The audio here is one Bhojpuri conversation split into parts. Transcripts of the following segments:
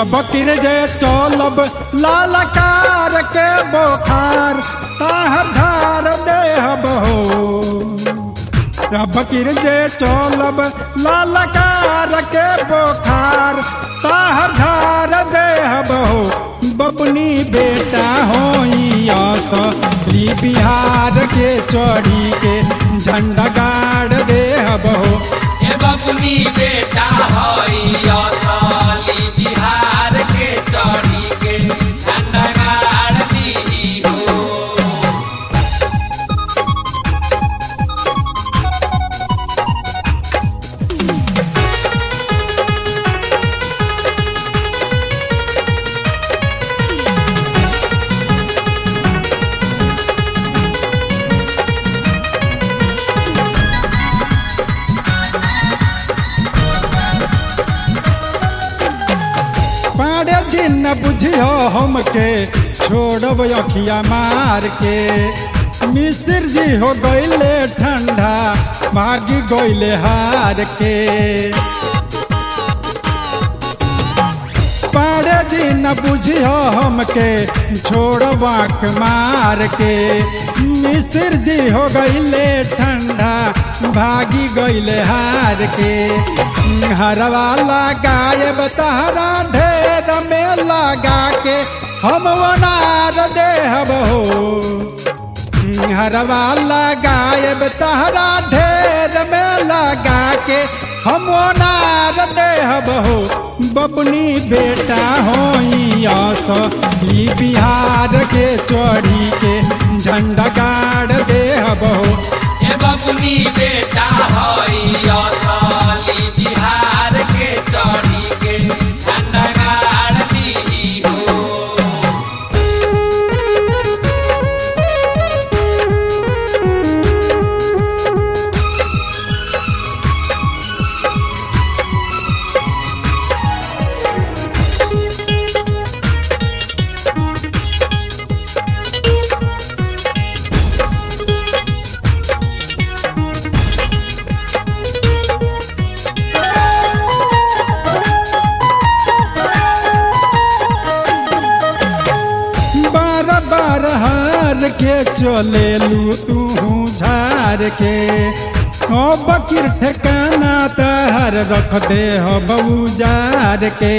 अब किर जे चलब लालकार के बोखार ताहर धार देहब हो अब किर जे चलब लालकार के बोखार ताहर धार देहब हो बबनी बेटा होई असली बिहार के चढ़ी के झंडा गाड़ देहब हो ए बबुनी बेटा हई असली बिहार के चढ़ी के झंडा गाड़ दी हो पाड़े दिन न बुझियो हमके छोड़ब अखिया मार के मिस्र जी हो गईले ठंडा भागी गईले हार के पाड़े दिन न बुझियो हमके छोड़ब आँख मार के मिस्र जी हो गईले ठंडा भागी गईले हार के हरवा लगाए तहरा ढेर में लगा के हम वनार देहब हो हरवा लगाए तहरा ढेर में लगा के हम वनार देहब हो बबनी बेटा होई असली बिहार के चढ़ी के झंडा गाड़ देहब हो ए बबुनी बेटा हई असली बिहार के चढ़ी के झंडा गाड़ दी हो बार बार हार के चले लू तू झार के ओ बकीर ठिकाना तहर रख दे हो बउजार के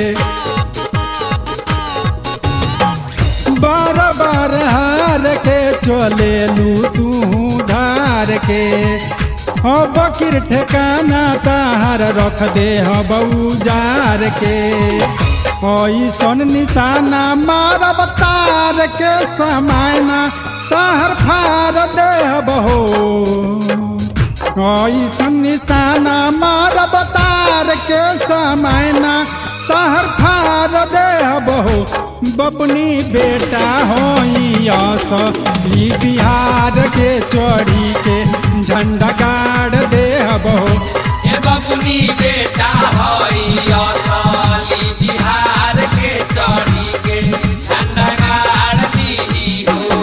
बार बार हार के चले लू तू धार के हो बकीर ठिकाना तहर रख दे हो बउजार के ऐसन निशाना मारब तार के समायना तहर फार देहब हो ऐसन निशाना मारब तार के समायना तहर फार देहब हो बबनी बेटा होई असली बिहार के चढ़ी के झंडा गाड़ देहब हो ए बबुनी बेटा हई असली बिहार के चढ़ी के झंडा गाड़ दी हो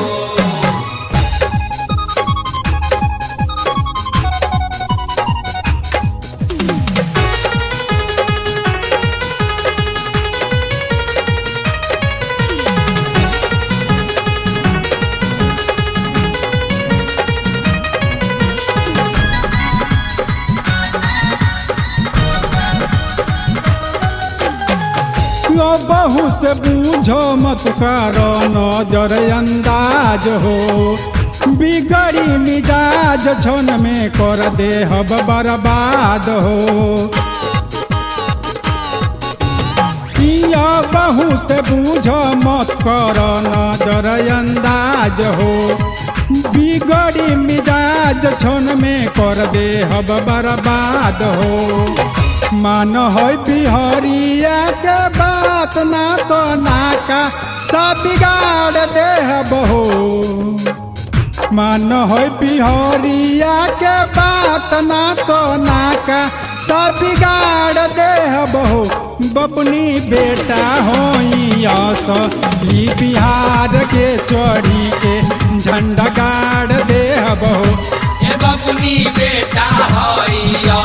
यो बहु से बूझो मत करो नजर अंदाज हो बिगड़ी मिजाज छन में कर दे हब बर्बाद हो या बहु से बूझो मत करो नजर अंदाज हो बिगड़ी मिजाज छन में कर दे हब बर्बाद हो मान हो बिहरिया के बात ना तो नाका सब बिगाड़ देहब हो मान हो बिहरिया के बात ना तो नाका सब बिगाड़ देहब हो बपनी बेटा होई असली बिहार के चढ़ी के झंडा गाड़ देहब हो ए बबुनी बेटा हई